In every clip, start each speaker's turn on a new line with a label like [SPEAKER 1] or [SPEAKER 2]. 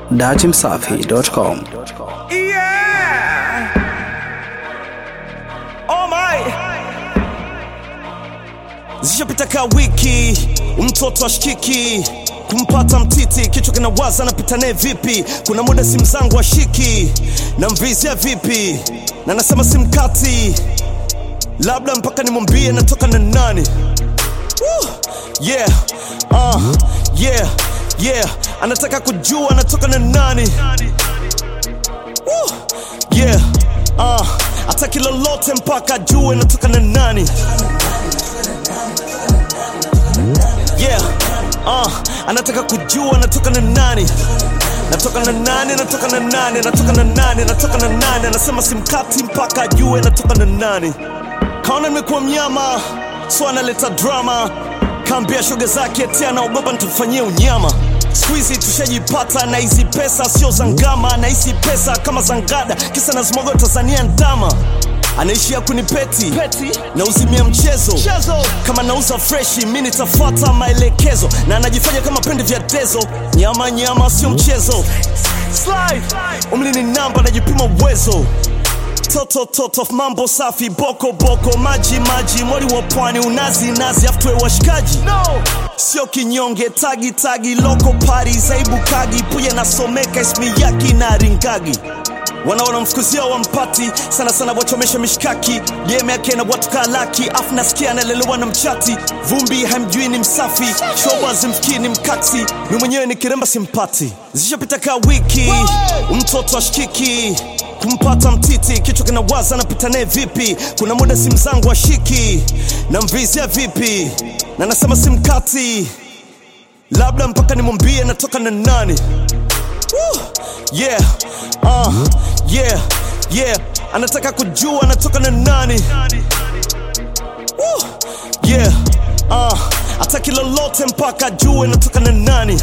[SPEAKER 1] datimsafi.com.
[SPEAKER 2] Yeah. Oh my. Zishapita ka wiki, mtoto ashikiki kumpata mtiti, kichwa kinawaza napita naye vipi? Kuna muda simu zangu ashiki na mvizia vipi, na nasema simkati, labda mpaka nimwambie natoka na nani. Woo. Yeah, uh, yeah, yeah, anataka kujua anatoka na nani. Woo. Yeah, uh, ataki lolote mpaka ajue natoka na nani. Yeah, uh, anataka kujua natoka na nani. Natoka na nani, natoka na nani, natoka na nani, natoka na nani. Anasema simkati mpaka ajue natoka na nani. Kaona nimekuwa mnyama, so analeta drama. Kaambia shoga zake eti anaogopa nitufanyie unyama. Siku hizi tushajipata na hizi pesa sio za ngama, na hizi pesa kama za ngada, kisa na zimogo Tanzania ndama anaishia kunipeti Peti. na uzimia mchezo. mchezo kama nauza freshi mi nitafuata maelekezo na anajifanya kama pende vya tezo nyama nyama sio mchezo Slide. umri ni namba najipima uwezo toto toto mambo safi boko boko maji maji mwali wa pwani unazi nazi aftwe washikaji no. sio kinyonge tagi tagi loko pari zaibu kagi puye nasomeka ismi yaki na ringagi wanaona mfukuzia wampati sana sana wachomesha mishkaki game yake na watu kalaki afu nasikia analelewa na mchati vumbi hamjui ni msafi shoba zimfikii ni mkaksi mi mwenyewe ni kiremba simpati zishapita ka wiki mtoto ashikiki kumpata mtiti kichwa kinawaza napita naye vipi kuna muda simu zangu ashiki na mvizia vipi na nasema simkati labda mpaka nimwambie natoka na nani Woo! Yeah, uh, yeah, yeah. Anataka kujua anatoka na nani. Woo! Yeah, uh, ataki lolote mpaka ajue natoka na nani.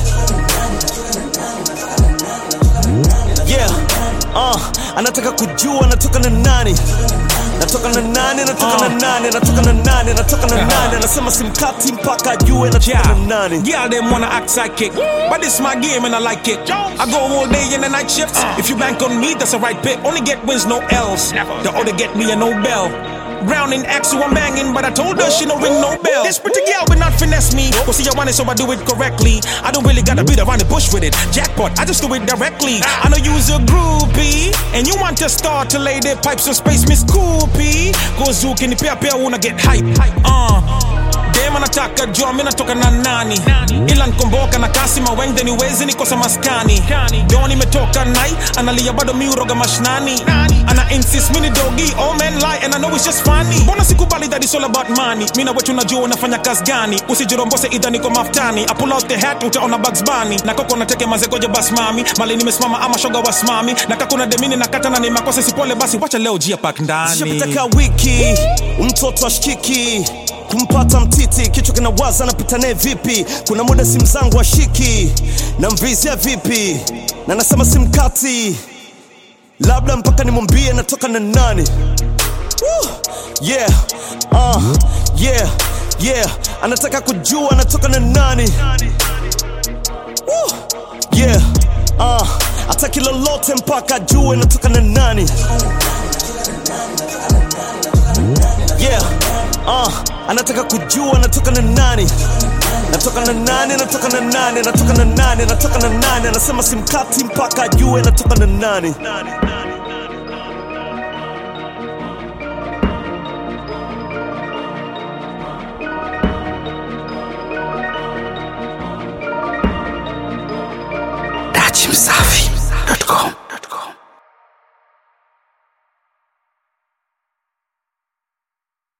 [SPEAKER 2] Yeah, uh, anataka kujua anatoka na nani. Natoka na nani, natoka na nani, natoka na nani, natoka na nani. Anasema simkati mpaka ajue natoka na nani.
[SPEAKER 3] Yeah, them wanna act psychic, but it's my game and I like it. I go all day in the night shifts. If you bank on me, that's a right pick. Only get wins, no L's. The other get me a Nobel. Brown in X, so I'm banging, but I told her she no ring no bell. This pretty girl will not finesse me. Go see I want it, so I do it correctly. I don't really gotta beat around the bush with it. Jackpot, I just do it directly. I know you's a groupie, and you want to start to lay their pipes of space, Miss Coopy. Go zook in the pair, pair, wanna get hype. Uh. dem anataka jua mi natoka na nani ila nkomboka na kasi mawengde niwezi nikosa maskani do nimetoka nai analia bado mi uroga mashnani ana insist mini dogi all men lie and I know it's just funny mbona sikubali that it's all about money mi na wetu najua unafanya kazi gani usijirombose idha niko maftani I pull out the hat utaona Bugs Bunny na koko nateke mazegoje bas mami mali nimesimama ama shoga wasimami na kakuna demini na kata na ni makosa sipole basi wacha leo jia pak ndani
[SPEAKER 2] Zishapita ka wiki, mtoto ashikiki kumpata mtiti, kichwa kinawaza napita naye vipi? Kuna muda simu zangu ashiki na mvizia vipi, na nasema simkati, labda mpaka nimwambie natoka na nani. Woo! Yeah, uh, yeah, yeah, anataka kujua anatoka na nani. Woo! Yeah, uh, ataki lolote mpaka ajue natoka na nani. Yeah, uh, anataka kujua natoka na nani. Natoka na nani, natoka na nani, natoka na nani, natoka na nani. Anasema simkati mpaka ajue natoka na nani.